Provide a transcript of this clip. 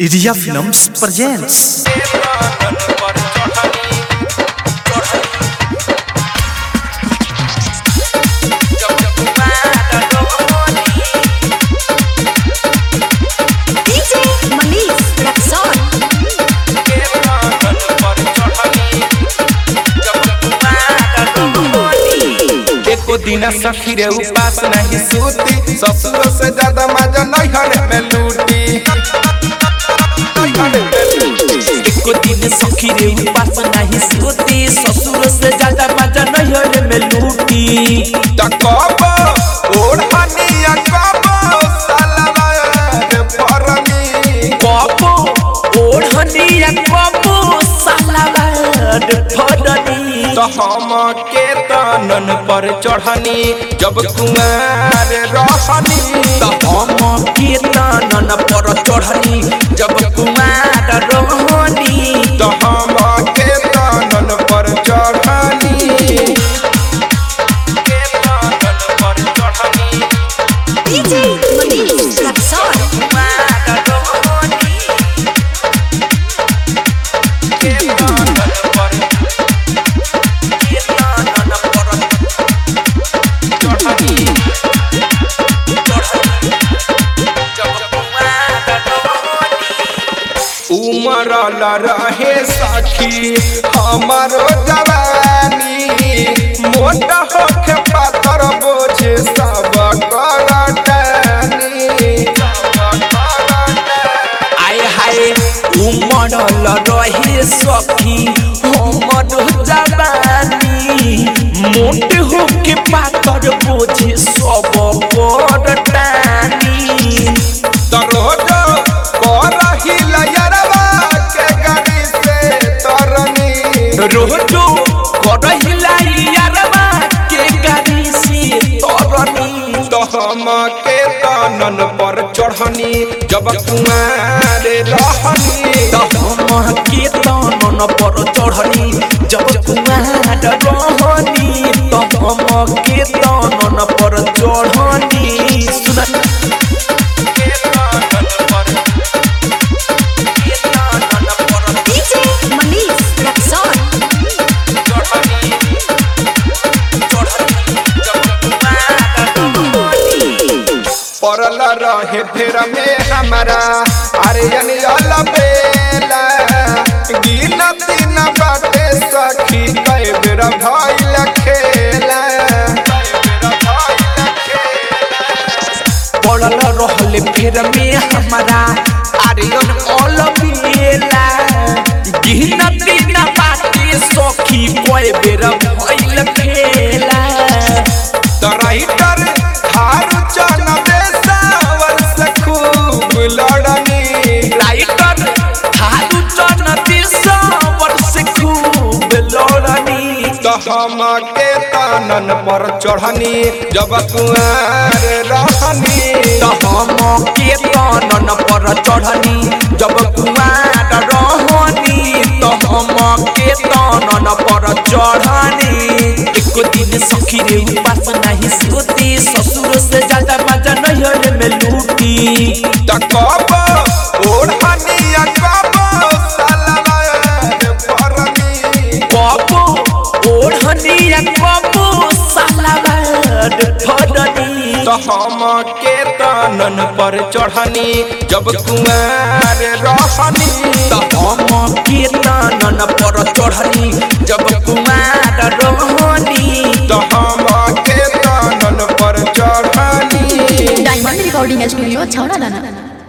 Iria Films presents DJ Manish Rexon. एको दिन सखी रे उपास नहीं सूती ससुर से ज्यादा मजा नैहर में लूटी एको दिन सखी रे उपास नहीं सोती ससुर से ज्यादा मजा नैहर में लूटी त कब ओढ़निया कब सलवार परनी कबो ओढ़निया कबो सालावार फड़नी तो हम के तनन पर चढ़नी जब कुमार रहनी त हम कीर्तन पर चढ़नी जब कुमार रहनी तो हम के तनन पर चढ़नी के तनन पर चढ़नी DJ Manish Rexon. कुमार रहनी के तनन पर कीर्तन पर चढ़नी जब कुमार रहनी उमरल रहे सखी हमारो जवानी मोटा होके पातर बोझे सब करटानी आय हाय उमड़ल रहे सखी हमर जवानी मोट होके पातर बोझे सब पर टानी दरोज करही लयरवा के गाड़ी से तरनी रोजो करहिला यारवा के गाड़ी से तरनी तो हम के तनन पर चढ़नी जब कुमार रहनी त हम के तनन पर चढ़नी जब कुमार रहनी त हम के तनन पर चढ़नी सुना के तनन पर के तनन पर DJ Manish Rexon. चढ़नी पड़ल रहे फेर में हमारा अरे अनियल बेला गिनती न बाटे सखी कई बेर भइल खेला पड़ल रहले फेर में हमारा आर्यन ऑल बेला गिन दिन बाटे सखी कोई बेर भइल खेला तराइटर हारू चन बेसावर से खूब लड़नी राइटर थारू चन दिसवर से खूब लड़नी तो हम के तनन पर चढ़नी जब कुआर रहनी त हम के तनन पर चढ़नी जब कुमार रहनी त हम के तनन पर चढ़नी एको दिन सखी रे उपास नहीं सोती ससुर से ज्यादा मजा नैहर में लूटी त कब ओढ़निया कब सलवार परनी कबो ओढ़निया कबो सालावार फड़नी तो हम के तनन पर चढ़नी जब कुमार रहनी त हम कीर्तन पर चढ़नी जब कुमार रहनी तो हम के तनन पर चढ़नी डायमंड रिकॉर्डिंग स्टूडियो छौड़ा दाना